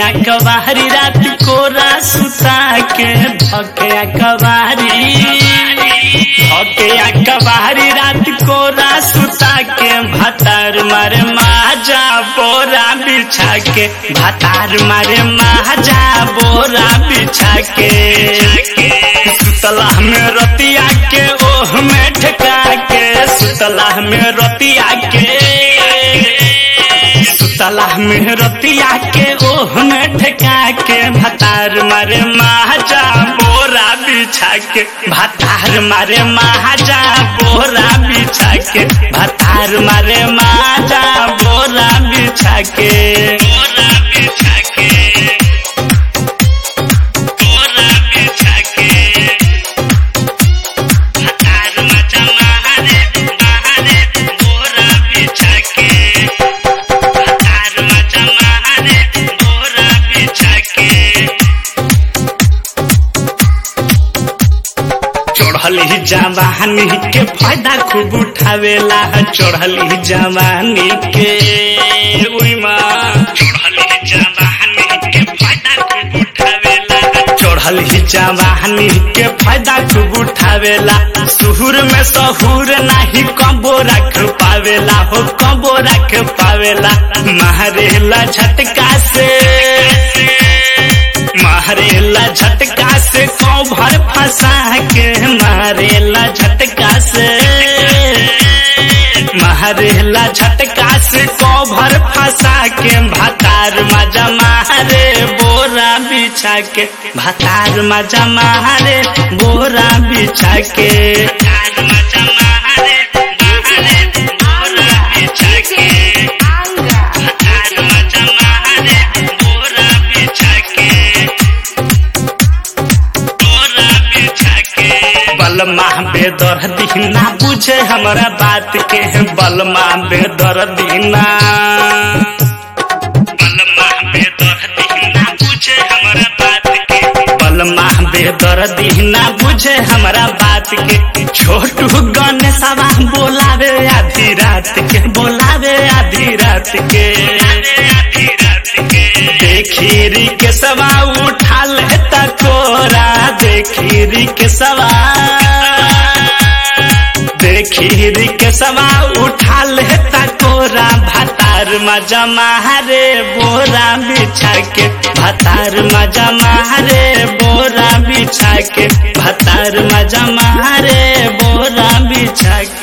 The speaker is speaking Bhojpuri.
कबारी रात कोरा सुता के धके कबारी धके कबारी रात कोरा सुता के भतार मारे माजा बोरा बिछा के भतार मारे माजा बोरा बिछा के सुतला में रतिया के ओह में ठका के सुतला में रतिया के सुतला में रतिया के ओह में ठका के भतार मारे महाजा बोरा बिछा के भतार मारे महाजा बोरा बिछा के भतार मारे महाजा बोरा बिछा के बोरा बिछा के बोरा बिछा के भतार मजा महारे महारे बोरा बिछा के भतार मजा महारे बोरा बिछा के चढ़ली जवानी के फायदा खूब उठावेला चढ़ली जवानी के उई माँ चढ़ली जवानी के फायदा खूब उठावेला चढ़ली जवानी के फायदा खूब उठावेला सुहुर में सहूर नाही कबो रख पावेला हो कबो रख पावेला मारेला झटका से मारेला झटका से भर फंसा के मारेला झटका से मारेला झटका से भर फंसा के भतार मजा मारे बोरा बिछा के भतार मजा मारे बोरा बिछा के भतार मजा मारे मारे बोरा बिछा के भतार मजा मारे बोरा बिछा के बोरा बिछा के बलमा बेदर दीना बुझे हमरा बात के बलमा बेदर दीना बलमा बेदर दीना बुझे हमरा बात के बलमा बेदर दीना बुझे हमरा बात के छोटू गणेशवा बोलावे आधी रात के बोलावे आधी रात के आधी रात के देखीरी के सवा उठा ले तकोरा देखीरी के सवा देखीरी के सवा उठा ले तकोरा भतार मजा मारे बोरा बिछा के भतार मजा मारे बोरा बिछा के भतार मजा मारे बोरा बिछा के